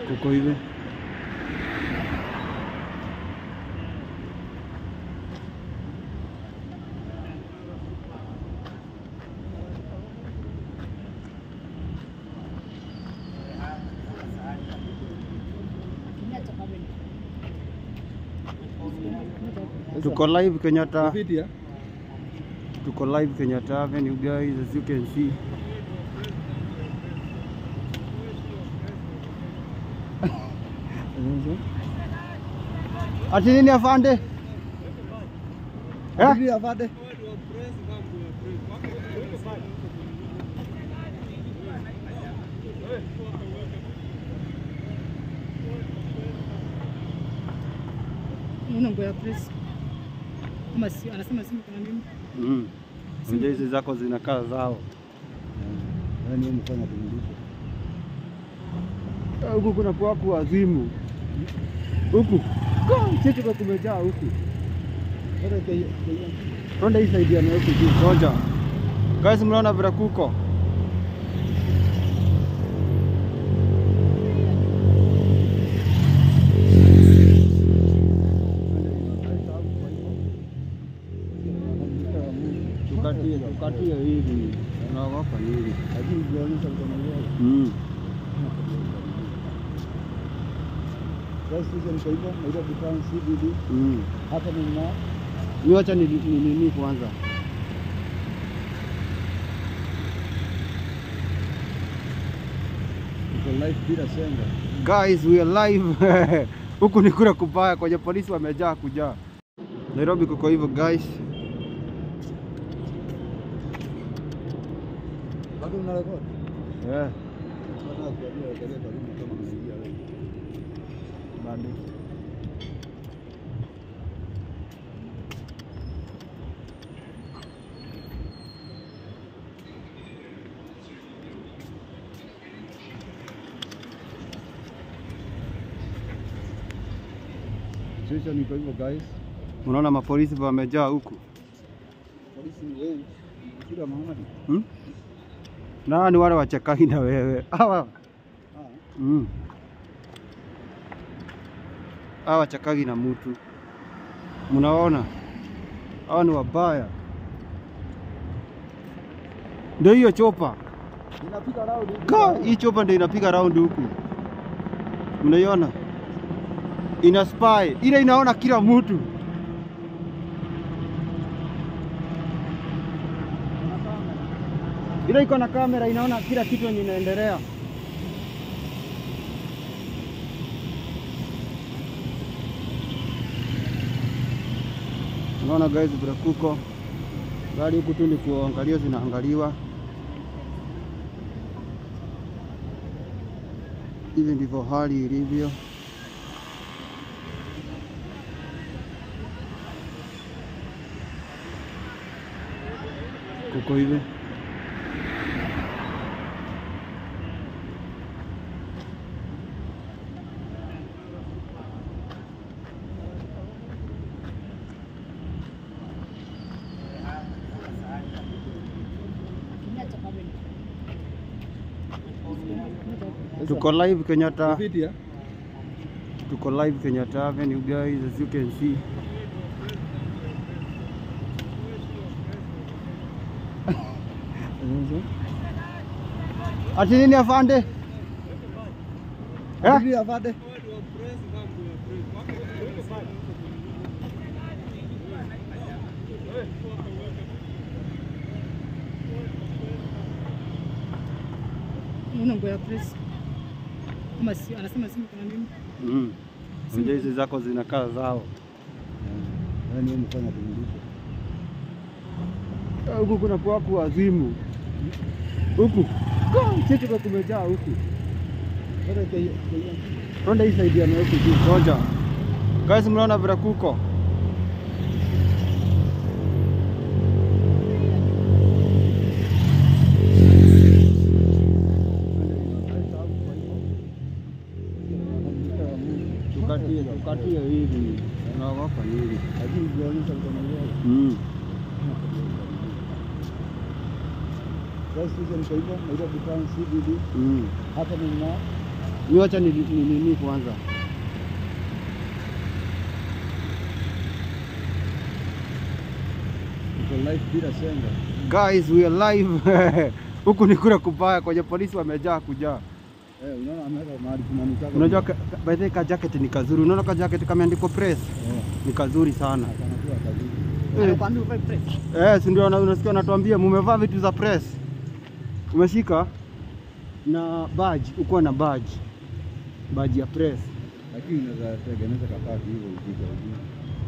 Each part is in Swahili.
kuko hivi tuko live Kenyatta tuko live Kenyatta Avenue guys as you can see ati nini afande eh? afande Unangoja press. Kama si anasema simu kuna nini? Mm. Unajua hizi zako zinakaa zao yani mfanya kumrudisha Eh, huku kuna kwaku wazimu huku sisi kwa kumejaa huku hata kai Ronda hii saidia na huku juu ngoja guys mnaona vile kuko tukatie tukatie hivi unaogopa nini lakini jionyesha mkono wako mm. Gas station kwa hivyo Nairobi Town CBD mm. hapa ni na Ni wacha ni ni nini kwanza tuko live bila senga Guys, we are live. Huku ni kura kubaya kwenye polisi wamejaa kujaa. Nairobi kuko hivyo guys. bado una record Yeah, nataka kuambia angalia karibu kama unaingia wewe bado. situation iko hivyo guys Unaona mapolisi wamejaa huku. polisi ni wengi kila mahali Hmm? Na ni wale wachekai na wewe. Hawa. ah Mm. Hawa wachekagi na mtu. Mnaona? Hawa ni wabaya. Ndio hiyo chopa. inapiga round Ka, hii chopa ndio inapiga round huku. Mnaiona? Ina spy. Ile inaona kila mtu. Ile iko na kamera inaona kila kitu yenye inaendelea. Unaona guys, vile kuko gari huku tu ni kuangalia zinaangaliwa. Hivi ndivyo hali ilivyo. Kuko hivi. Tuko live Kenyatta, video tuko live Kenyatta Avenue guys, as you can see. Ati nini afande? Eh? video afande Unangoja press. Kama si anasema simu kuna nini? Mm. Unajua hizi zako zinakaa zao yani mfanya kumrudisha Eh, huku kuna kwaku wazimu huku sisi kwa kumejaa huku hata kai Ronda hii saidia na huku juu ngoja guys mnaona vile kuko tukatie tukatie hivi unaogopa nini lakini jionyesha mkono wako mm. Gas station kwa hivyo Nairobi Town CBD Mm. hapa ni na Niwacha ni ni nini kwanza. Uko live bila senga. Guys, we are live. Huku ni kule kubaya kwenye polisi wamejaa kujaa. Eh, unaona ameweka mahali kunanitaka. Unajua ka- ka- by the way ka jacket ni kazuri. Unaona ka jacket kameandikwa press Eh, ni kazuri sana. akanakuwa kazuri. Eh, Anakuambia uvae press. eh, si ndio una- unasikia wanatuambia mumevaa vitu za press. Umeshika na badge, uko na badge. Badge ya press. Lakini unaweza tengeneza kapati hivyo upiga ujue.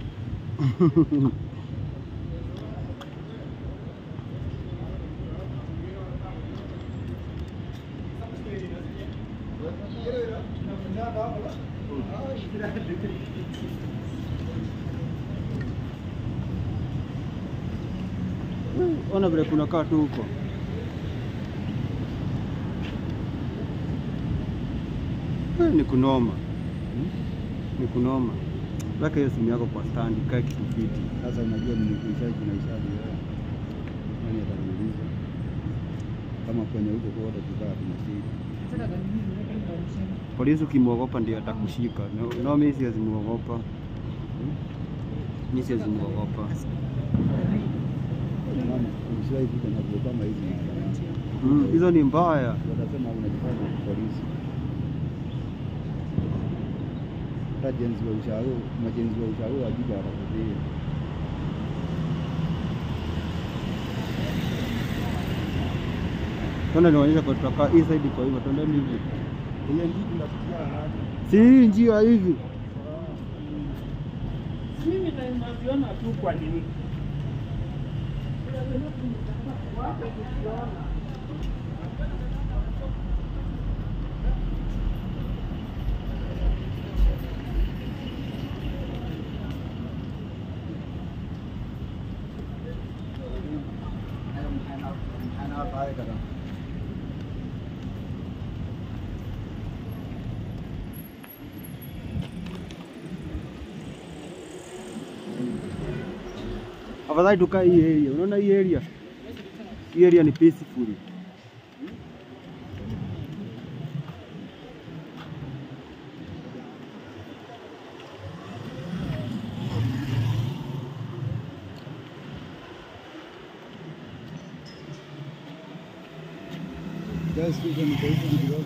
Ona vile kunakaa tu huko. Eh, Ni kunoma, ni kunoma. Weka hiyo simu yako kwa stand, kae kitu fiti. Sasa unajua nimekuishaji na ishadi wewe. Nani ataniuliza? Kama kwenye huko kote tukaa tunashika. Sasa gani hizi unaweka hivi kwa mshini. Polisi ukimwogopa ndio atakushika. No, no mimi siwezi muogopa. Mimi siwezi muogopa. Mama, ushawahi kuja na vitu kama hizi mahakamani. Mm, hizo ni mbaya. Watasema unajifanya polisi. Hata jenzi wa ushauri, majenzi wa ushauri wakija watakuzuia. Tuna nionyesha kwa tutakaa hii side kwa hivyo tuendeni hivi. Ile ndizi nafikia haraka. Si hii njia hivi. Mimi na- naziona tu kwa nini Afadhali tukae hii area. Unaona hii area? Hii area ni peaceful. Just hizo ni kwa hizo kidogo.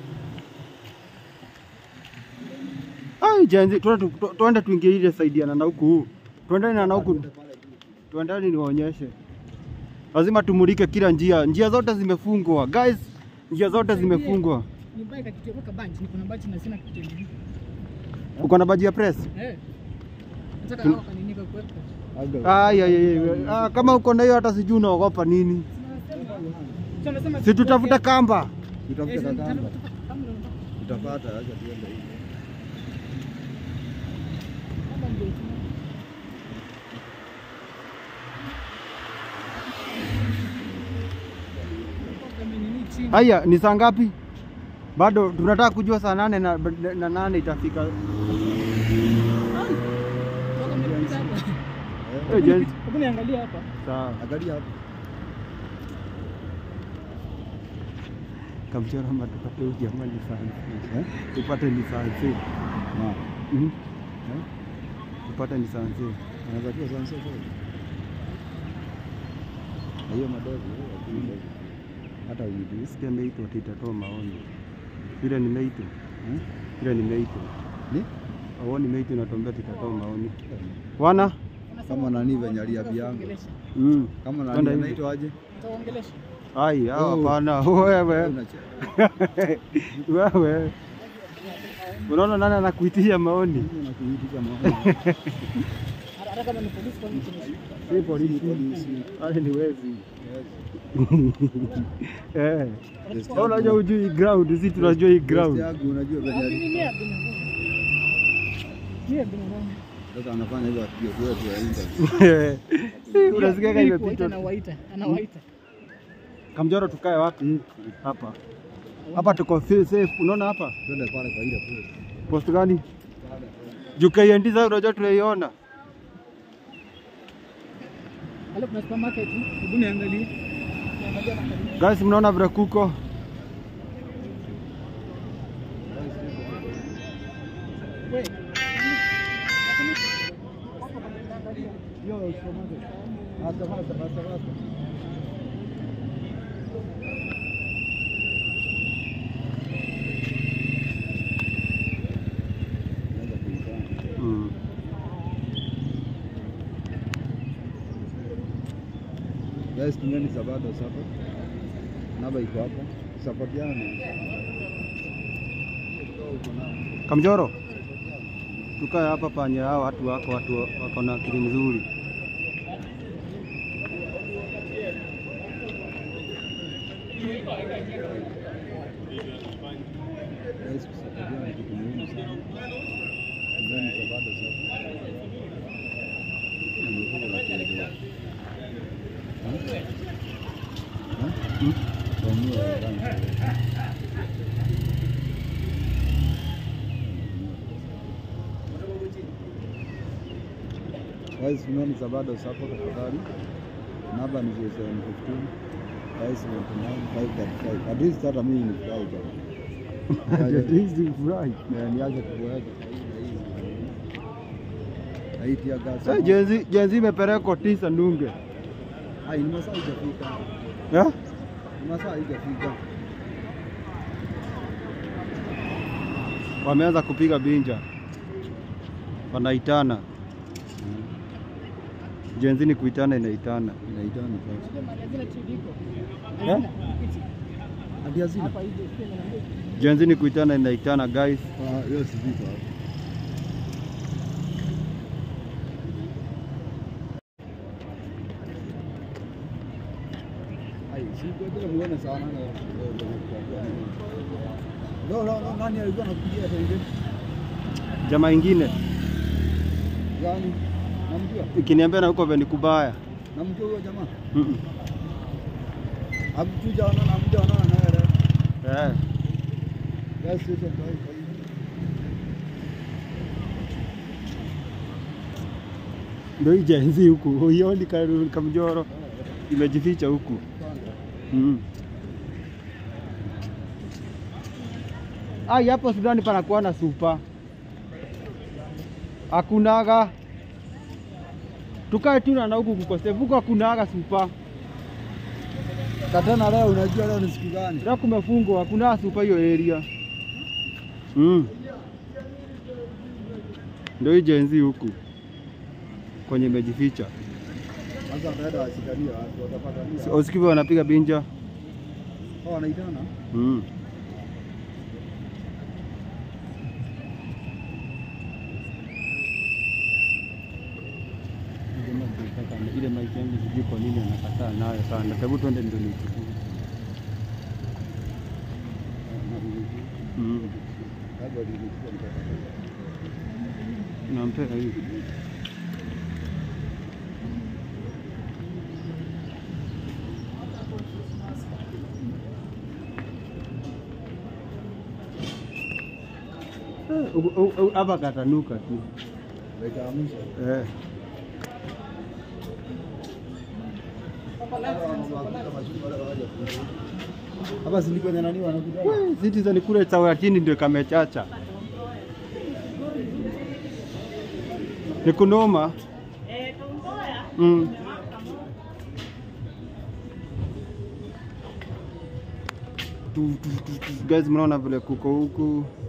Ai, jenzi, tuende tu- tu- tuende tuingie ile side ya na huku. Tuendane na huku. Tuendane niwaonyeshe. Lazima tumulike kila njia. Njia zote zimefungwa. Guys, njia zote zimefungwa. Ni bike kitu weka bunch, niko na bunch na sina kitu kingine. Uko na baji ya press? Eh. Nataka Tun- hao kaninika kuweka. Aga. Ai, ai, ai, ai. Ah, kama uko na hiyo hata sijui unaogopa nini. Sio nasema Si tutafute kamba. Tutafute kakamba. Kamba. Tutapata acha tuende hivi. Kamba ndio tuna- Kama nini chini. Haya, ni saa ngapi? Bado tunataka kujua saa nane na, na nane itafika. Toka mmepita hapa. Eh, gents. Hebu niangalie hapa. Sawa. Angalia hapo. Kamchora ama tupate huyu jamaa lisansi. Eh? Tupate lisansi. Na. Mhm. Eh? Tupate lisansi. Anaweza kuwa sansa kweli. Na hiyo madogo hiyo lakini ndogo. Hata unijui. Sikia meitwa ati itatoa maoni. Vile nimeitwa. Eh? Vile nimeitwa. Ni? Au nimeitwa inatuambia ati itatoa maoni. Wana? Kama nani venye aliambia yangu. Ongelesha. Mm. Kama Kwenda nani hivi. anaitwa aje? Utaongelesha. Ai, hao Oh. hapana. Wewe. Unacheka. Wewe. Unaona nani anakuitia maoni? Mimi nakuitisha maoni. Hata hata kama ni polisi kwa nini tunashika? Si polisi. Polisi. Wale ni wezi. Yes. Eh. Test Wewe unajua hujui hii ground, sisi tunajua hii Test ground. yangu unajua venye Mimi ali- ni ya binadamu. Ni ya binadamu. sasa anafanya hivyo akija kwetu ya interview. Unasikia kama Ili kuwaita imepita. anawaita, anawaita. Kamjoro tukae wapi? Hapa. Hapa tuko fa- safe. Unaona hapa? Twende pale kwa ile post. Post gani? Juu KND sasa unajua tunaiona. Alafu kuna supermarket, hebu niangalie. Niangalie na karibu. Guys, mnaona vile kuko? usikamate. Hasta hasta hasta hasta. Naweza kuitana. Mm. Guys, tumbeni Sabado sapa. Namba iko hapa. Supportiana. Kamjoro, tukae hapa panye hao watu wako, watu wako na akili nzuri. Guys, kusaidiana ni kitu muhimu sana. Tumbeni Sabado sapa. Nimekuja na kuelewa. Ha? Ha? Mm. Waamua wenzangu. Guys, tumbeni Sabado sapa tafadhali. Namba ni 0715 579 535. At least hata mimi nifurahi bwana. Hizi furahi. Na niache kuboeka haiti ya gas. Sasa jenzi jenzi imepelekwa tisa Ndunge. Ai, ni masaa haijafika. Eh? Ni masaa haijafika. Wameanza kupiga binja. Wanaitana. Jenzi ni kuitana inaitana. Inaitana sasa. Hazina TV iko. Eh? Hazina. Hadi hazina. Hapa hivi ukiwa na Jenzi ni kuitana inaitana guys. Ah, hiyo si vitu hapo. Ai, si kwa bila muone sana na No, no, no, nani alikuwa anakupigia sasa hivi? Jamaa ingine Gani? Namjua? ikiniambia na huko veni kubaya. Namjua huyo jamaa? Mm -mm. Hamtujaona na hamjaonana naye leo. Eh. Gas station kwa hiyo. Ndio hii jenzi huku. Huioni ka- kamjoro imejificha huku. Mm. Ai, hapo Sudani panakuwa na supa. Hakunaga. Tukae tu na huku kukosefu huku hakunaga supa. Katana leo unajua leo ni siku gani? Leo kumefungwa, hakuna supa hiyo area. Mm. Ndio hii jenzi huku kwenye imejificha. Sasa wataenda washikania watu watapatania. Si- Usikivu wanapiga binja. Oh, wanaitana. Mm. Ile maiki yangu sijui kwa nini anakataa nayo sana. Hebu twende ndio nichukue. Mm. Labda nilikuwa nitapata. Nampea hii. Eh, u- u- u- Hapa katanuka tu. Dakika ya mwisho. Eh. Hapa si kwenye nani wanakuja? We, Citizen kule chawa chini ndio kamechacha. Ni kunoma. Mm. Tu- tu- tu- tu. Guys, mnaona vile kuko huku